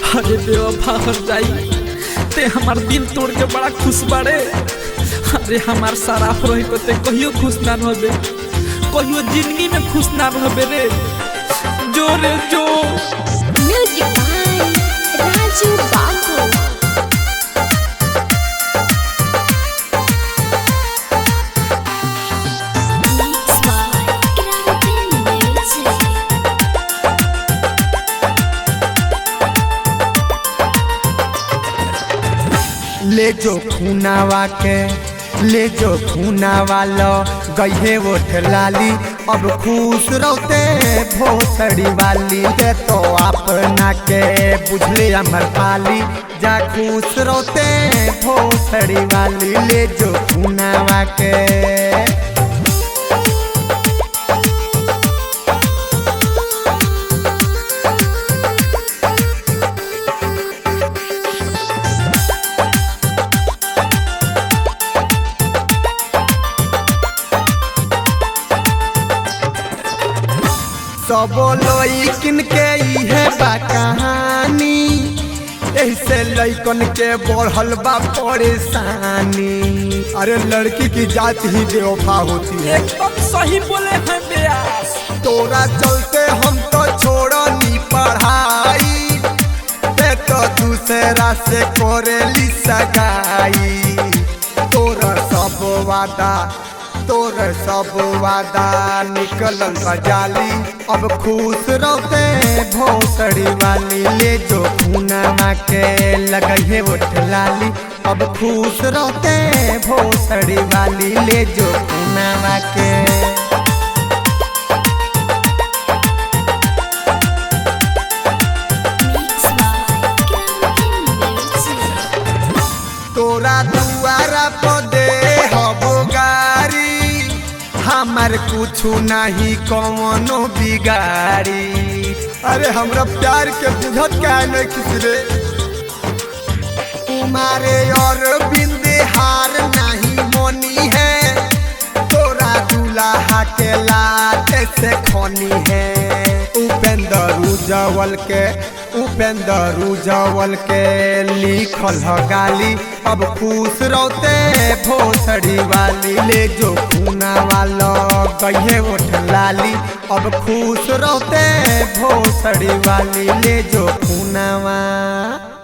अरे बेवफा हो जाई ते हमार दिल तोड़ के बड़ा खुश बाड़े अरे हमार सराफ रही तो ते कहियो खुश ना रहबे कहियो जिंदगी में खुश ना रहबे रे जो रे जो Music by Raju Babu. Mixed by Kranti Music. ले जो खूनावा के ले जो खूनावा लो गईहे ओठ लाली अब खुश रहते भोसड़ी वाली दे तो अपना के बुझले अमर पाली जा खुश रहते भोसड़ी वाली ले जो खूनावा के सब लइकिन के इहे बा कहानी ऐसे लइकन के बढ़ल बा परेशानी अरे लड़की की जात ही बेवफा होती है एकदम सही बोले हैं बेयास तोरा चलते हम तो छोड़नी पढ़ाई ते तो दूसरा से करेली सगाई तोरा सब वादा तोर सब वादा निकलल बजाली अब खुश रहते भोसड़ी वाली ले जो खूना के लगहे उठ लाली अब खुश रहते भोसड़ी वाली ले जो खूना के Mixed by Kranti Music. तोरा दुआरा पर दे हबो गारी हमार कुछु नहीं कौनो बिगाड़ी अरे हमरा प्यार के बुझत का नहीं खिसरे तुम्हारे और बिंदे हार नहीं मोनी है तोरा दूल्हा के लाटे से खोनी है उपेंद्र उजवल के उपेंद्र उजवल के लिखल ह गाली अब खुश रहते भोसड़ी वाली ले जो खूना वाला कहे उठ लाली अब खुश रहते भोसड़ी वाली ले जो खूनावा